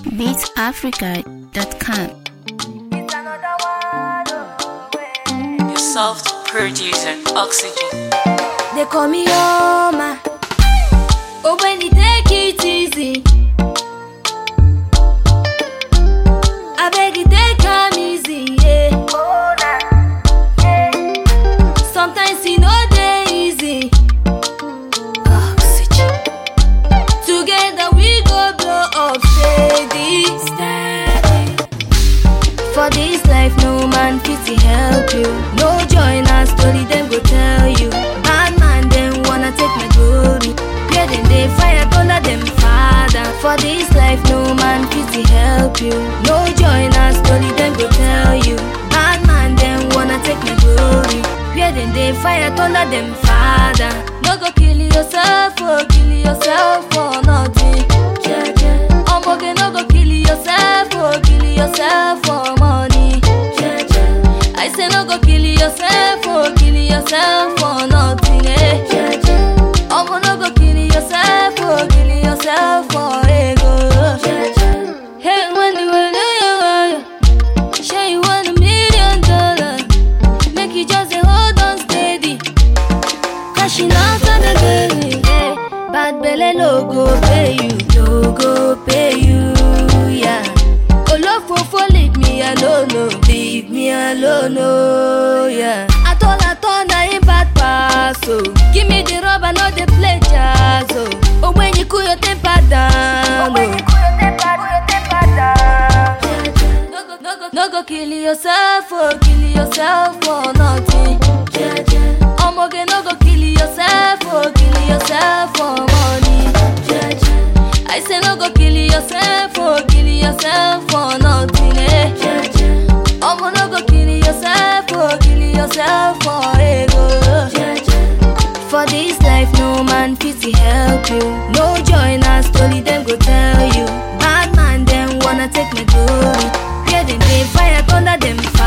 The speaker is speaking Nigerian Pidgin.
beatsafrica.com. Your soft producer, Oxygen. They call me Oma. But when you take it easy, I beg you take come easy, yeah. Sometimes you know they easy. Oxygen. Together we go blow up steady, steady. For this life, no man pity help you. No join our story, them go tell you. Bad man, them wanna take my glory. Where them they fire thunder them father. For this life, no man pity help you. No join our story, them go tell you. Bad man, them wanna take my glory. Where them they fire thunder them father. No go kill yourself, oh kill yourself for nothing. Yeah, yeah. Omoge no go kill yourself, oh kill yourself for money. Yeah, yeah. I say no go kill yourself, oh kill yourself for nothing. Eh. Yeah, yeah. Omo no go kill yourself, oh kill yourself for ego. Yeah, yeah. Hey, when you when you say you want a million dollars, make you just dey hold on steady. Cashing out on the daily, eh. Bad belle no go pay you, no go pay you, yeah. Olofofo leave me alone, no, leave me alone, no, yeah. At all, at all, na him bad pass, oh. Give me the rubber, no dey play jazz, oh. Oh, when you cool your temper down, oh. No go, no go, no go kill yourself, oh, kill yourself for nothing. Yeah, yeah. Omoge no go kill yourself, oh, kill yourself for money. Yeah, yeah. I say no go kill yourself, oh, kill yourself for nothing. Eh. Yeah, yeah. Omo no go kill yourself, oh, kill yourself for ego. Yeah, yeah. For this life, no man pity help you. No join our story, them go tell you. Bad man, them wanna take my glory. Where them they fire thunder them